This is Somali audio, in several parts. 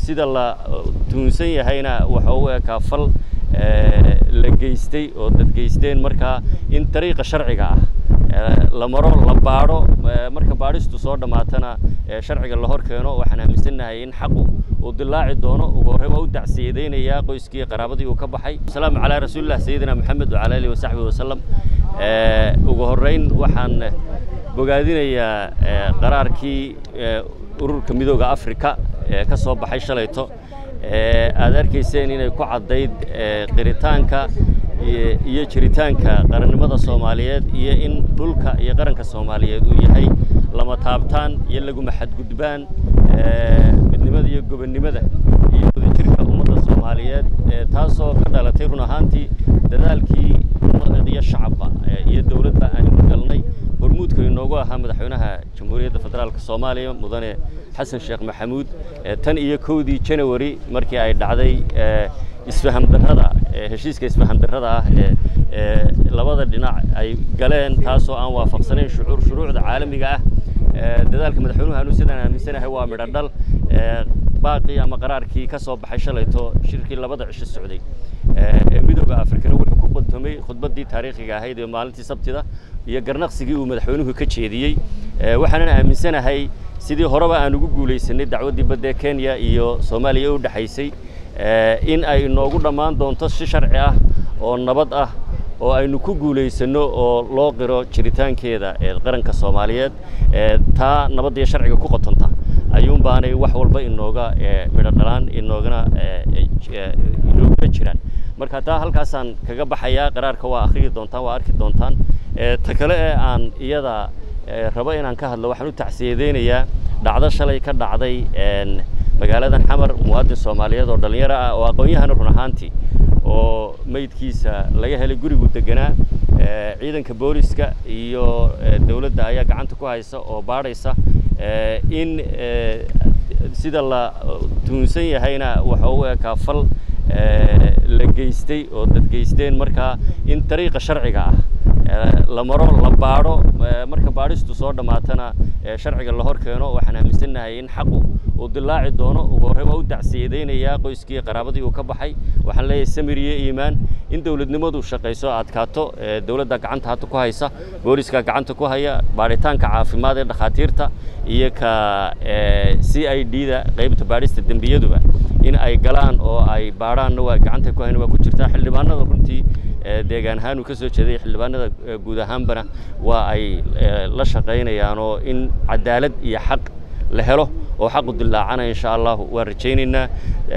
sida la tuunsan yahayna waxa u ekaa fal la geystay oo dad geysteen markaa in dariiqa sharciga ah la maro la baadho marka baadhistu soo dhammaatana sharciga la hor keeno waxaan aaminsannahay in xaqu uu dilaaci doono ugu horey waa u dacsiyadaynayaa qoyskii qaraabadii uu ka baxay asalaamu calaa rasuulillah sayidina maxamed wacala alihi wasaxbihi wasalam ugu horreyn waxaan bogaadinayaa qaraarkii ururka midooda africa ee ka soo baxay shalayto aad arkayseen inay ku caddayd qiritaanka iyo jiritaanka qarannimada soomaaliyeed iyo in dhulka iyo qaranka soomaaliyeed uu yahay lama taabtaan iyo laguma xadgudbaan midnimada iyo gobonnimada iyo wadajirka ummadda soomaaliyeed taasoo ka dhalatay run ahaantii dadaalkii iyo shacabba iyo dowladba aanu galnay hormuudka inoogu ahaa madaxweynaha jamhuuriyadda federaalka soomaaliya mudane xasan sheekh maxamuud tan iyo kowdii janawari markii ay dhacday isfaham darrada heshiiska isfaham darrada ah ee labada dhinac ay galeen taasoo aan waafaqsanayn shuruucda caalamiga ah dadaalka madaxweynuhu anu sidaan aaminsanahay waa midho dhal baaqii ama qaraarkii ka soo baxay shalayto shirkii labada cisho socday ee midooda afrikana wuxuu ku qodtomay khudbaddii taariikhiga ahayd ee maalintii sabtida iyo garnaqsigii uu madaxweynuhu ka jeediyey waxaanan aaminsanahay sidii horeba aan ugu guulaysanay dacwaddii badda ee kenya iyo soomaaliya u dhexaysay in ay inoogu dhammaan doonto si sharci ah oo nabad ah oo aynu ku guulaysanno oo loo qiro jiritaankeeda ee qaranka soomaaliyeed taa nabadda iyo sharciga ku qotonta ayuun baanay wax walba inooga midho dhalaan inoogana inooga jiraan marka taa halkaasaan kaga baxayaa qaraarka waa akhriyi doontaan waa arki doontaan ta kale ee aan iyada rabo inaan ka hadlo waxaan u tacsiyadeynayaa dhacdo shalay ka dhacday magaaladan xamar muwaadin soomaaliyeed oo dhallinyaro ah oo aqoon-yahana run ahaantii oo meydkiisa laga helay gurigu deganaa ciidanka booliska iyo dowladda ayaa gacanta ku haysa oo baadhaysa in sida la tuunsan yahayna waxa u ekaa fal la geystay oo dad geysteen markaa in dariiqa sharciga ah la maro la baadho marka baadhistu soo dhammaatana sharciga la hor keeno waxaan aaminsannahay in xaqu uu dilaaci doono ugu horey waa u dacsiyadaynayaa qoyskii qaraabadii uu ka baxay waxaan leeyahay samir iyo iimaan in dowladnimadu shaqayso adkaato dowladda gacanta hadda ku haysa booliska gacanta ku haya baadhitaanka caafimaad ee dhakhaatiirta iyo ka c i d da qaybta baadhista dembiyaduba in ay galaan oo ay baadhaanna waa gacanta ku hayna waa ku jirtaa xildhibaanada runtii deegaan ahaan uu ka soo jeeday xildhibaanada guud ahaanbana waa ay la shaqaynayaan oo in cadaalad iyo xaq la helo oo xaqu dilaacana insha allahu waan rajaynaynaa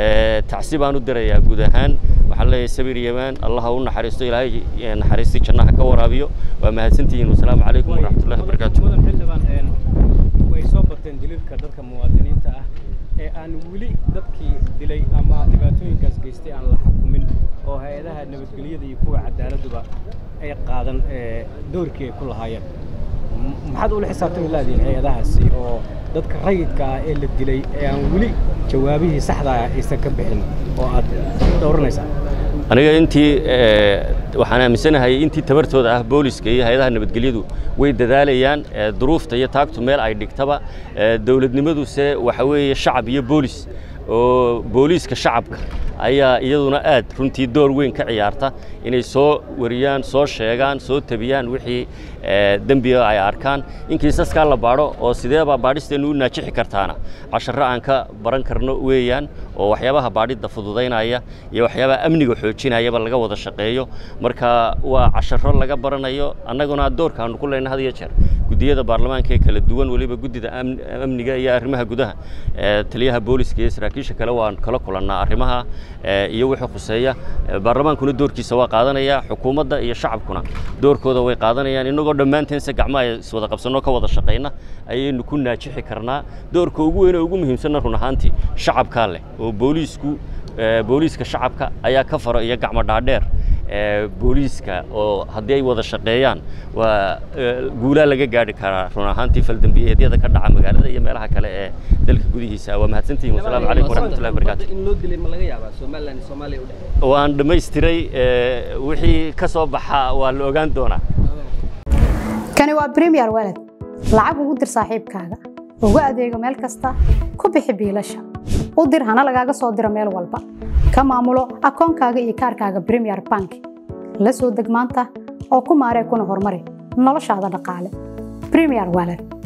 tacsi baan u dirayaa guud ahaan waxaan leeyahay sabir yamaan allaha u naxariisto ilaahay naxariistii jannaha ka waraabiyo waa mahadsantihiin wasalaamu calaykum waraxmatullahi wabarakaatu mudan xildhibaan way soo bateen dililka dadka muwaadiniinta ah ee aan weli dadkii dilay ama dhibaatooyinkaas geystay aan la xukumin oo hay-adaha nabadgelyada iyo kuwa cadaaladduba ay qaadan doorkii ay ku lahaayeen maxaad ula xisaabtami laadiin hay-adahaasi oo dadka rayidka ah ee la dilay ee aan weli jawaabihii saxda ah aysan ka bixin oo aad dhowranaysaa aniga intii waxaan aaminsanahay intii tabartooda ah booliska iyo hay-adaha nabadgelyadu way dadaalayaan duruufta iyo taagtu meel ay dhigtaba dowladnimaduse waxa weeye shacab iyo boolis oo booliiska shacabka ayaa iyaduna aad runtii door weyn ka ciyaarta inay soo wariyaan soo sheegaan soo tabiyaan wixii dembiga ay arkaan in kiisaskaa la baadho oo sideebaa baadhisteennu u naajixi kartaana casharro aan ka baran karno weeyaan oo waxyaabaha baadhidda fududaynaya iyo waxyaabaha amniga xoojinayaba laga wada shaqeeyo marka waa casharro laga baranayo annaguna doorkaanu ku leyna had iyo jeer guddiyada baarlamaanka ee kala duwan weliba guddida amniga iyo arrimaha gudaha taliyaha booliska iyo saraakiisha kale waan kala kulannaa arrimaha iyo wixii khuseeya baarlamaankuna doorkiisa waa qaadanaya xukuumadda iyo shacabkuna doorkooda way qaadanayaan innagoo dhammaanteense gacmaha iswada qabsanoo ka wada shaqayna ayaynu ku naajixi karnaa doorka ugu weyn ee ugu muhiimsanna run ahaantii shacabkaa leh oo booliisku booliiska shacabka ayaa ka faro iyo gacmo dhaadheer booliiska oo haddii ay wada shaqeeyaan waa guulaa laga gaadhi karaa run ahaantii faldambiyeedyada ka dhaca magaalada iyo meelaha kale ee dalka gudihiisa waa mahadsantihin wasalaamu calaykum waraxmatullahi wabarakaatu in loo dilay ma laga yaabaa somaliland iyo soomaaliya u dhexe waan dhammaystiray wixii ka soo baxa waa la ogaan doonaa kani waa premier walad lacag ugu dir saaxiibkaaga ugu adeego meel kasta ku bixi biilasha u dir hana lagaaga soo diro meel walba ka maamulo akoonkaaga iyo kaarkaaga premier bank la soo deg maanta oo ku maaree kuna horumari noloshaada dhaqaale premier wallet